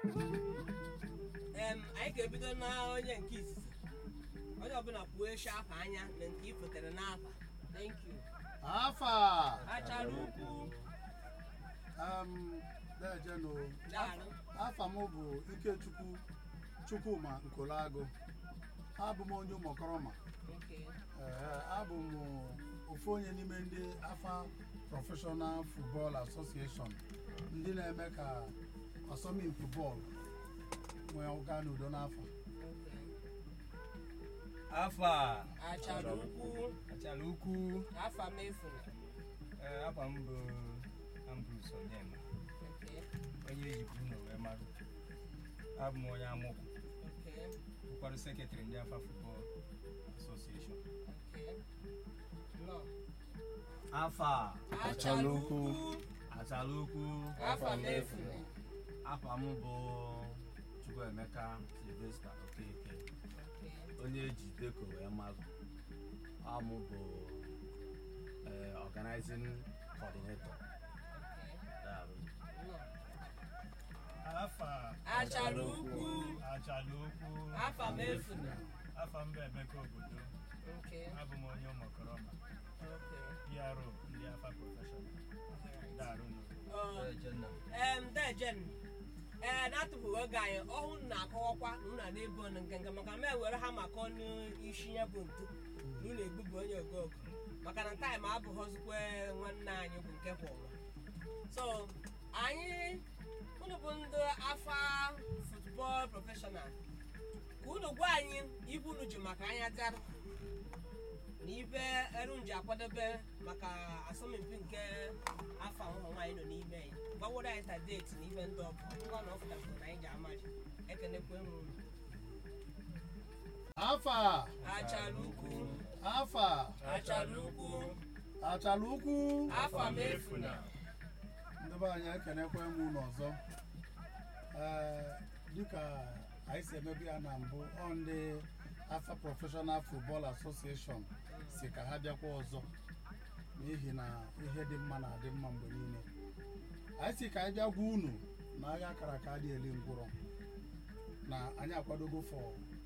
em anyị ga-ebido na onye nke izizi onye ọbụla kwuo eshi afa anya na nke ị fotere n'afa thank you afa achara ukwu um, dejenu Daalụ. afa m bụ ikechukwu chukwuma nkolaagụ abụ m onye ụmụkọrọma okay Ee, abụ m ofu onye n'ime ndị afa Professional Football Association ndị na-eme ka asọmpi bọọlụ nwee ụga n'udo n'afọ okay afa achara ukwu achara ukwu afa m efuru ee, afa m bụ Ambrose Onyema okay onye eji Bruno wee mara abụ m onye amụkwu okay bụkwara sekretrị ndị afa Football Association okay nọ afa achara ukwu achara ukwu afa m efuru afa m bụ chukwuemeka silvester okeke okay onye eji deko wee marụ amụ bụ eh, organizing coordinator okay Daalụ. nọ afa achara ukwu achala okwu afa m efuru afa mba emeka obodo okay abụ m onye ụmụkọrọma okay PRO ndị afa prọfeshọnal alright. daarụ n'obodo Uh, em dejen ee na-atụfughị oge anyị ọhụ na-akọwakwa na unu na-ebu ọnụ nkenke maka na m ewere ha maka ọnụ isi ya bụ ntu na unu ebubu onye ogogo maka na taịm abụghọzikwa nwanne anyị bụ nke kwa ụwa so anyị unu bụ ndị afa futbọl prọfeshọnal ka unu gwa anyị ibu unu ji maka anya dara na ibe eru ji akwadebe maka asọmpi nke afọ ahụhụ nwaanyị nọ n'ime ya gbaworo anyị ta deeti na ibe ndị ọbụ ngwa na ọfụtafụrụ na anyị ji amaji ekenekwe m unu afa achara ukwu afa achara ukwu achala ukwu afa m efuna ndị be anyị ekenekwe m unu ọzọ ee dịka anyị si emebu ya na mbụ ọ ndị afa Professional Football Association si ka ha bịakwa ọzọ n'ihi na ihe dị mma na-adị mma mgbe niile anyị si ka anyị bịa gwa unu na agha akara aka adị eli ngwụrọ na anyị akwadogo for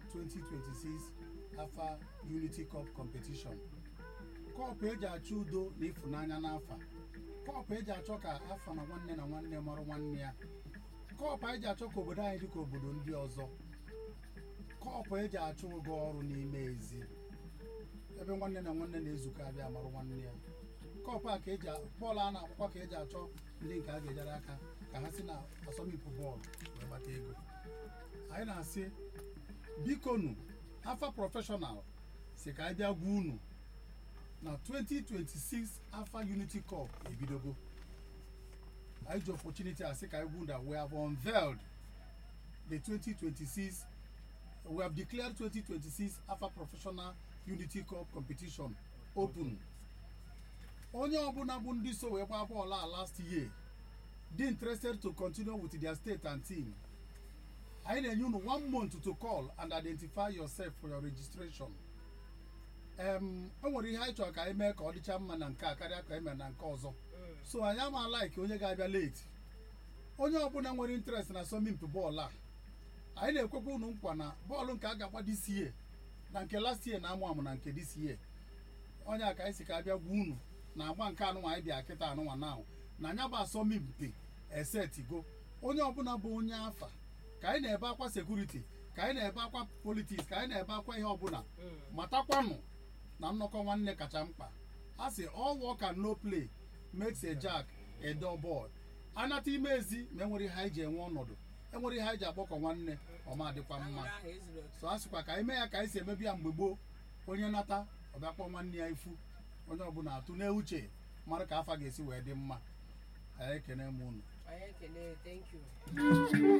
2026 afa Unity Cup competition kọpụ eji achọ udo na ịfụnanya n'afa kọpụ eji achọ ka afa na nwanne na nwanne marụ nwanne ya kọpụ anyị ji achọ ka obodo anyị dị ka obodo ndị ọzọ kọpụ eji achọ ụgwọ ọrụ n'ime ezi ebe nwanne na nwanne na-ezukọ abịa marụ nwanne ya kọpụ a ka eji bọọlụ a na-akwụkwọ ka eji achọ ndị nke a ga-ejere aka ka ha si na asọmpi bọọlụ wee gbata ego anyị na-asị bikonu afa prọfeshọnal si ka anyị bịa gwa unu na 2026 afa unity cup ebidogo anyị ji opportunity asị ka anyị gwu that we have unveiled the 2026 we have declared 2026 afa professional unity cup competition open onye ọbụla bụ ndị so wee gbaa bọọlụ a last year dị interested to continue with their state and team anyị na-enye unu one month to call and identify yourself for your registration em o nwere ihe anyị chọrọ ka anyị mee ka ọ dịcha mma na nke a karịa ka anyị mere na nke ọzọ so anyị ama like onye ga-abịa late onye ọbụla nwere interest na asọmpi bọọlụ a anyị na-ekwekwa unu nkwa na bọọlụ nke a ga-agba this year na nke last year na-amụ amụ na nke this year onye a ka anyị si ka abịa gwa unu na agba nke anụnwa anyị bịa kịta anụnwa na ahụ na anya bụ asọmpi esetigo onye ọbụla bụ onye afa ka anyị na-ebe akwa sekuriti ka anyị na-ebe akwa politiks ka anyị na-ebe akwa ihe ọbụla matakwanụ na nnọkọ nwanne kacha mkpa a sị all work and no play makes a jack a dull boy anata ime ezi ma enwere ihe anyị ji enwe ọnọdụ enwere ihe anyị ji agbakọ nwanne ọma adịkwa mma ahụ ezuru oke so a sịkwa ka anyị mee ya ka anyị si emebi ya mgbe gboo onye nata ọbịakpọ nwanne ya ifu onye ọbụla atụ n'uche mara ka afa ga-esi wee dị mma anyị ekene m unu anyị ekele thank you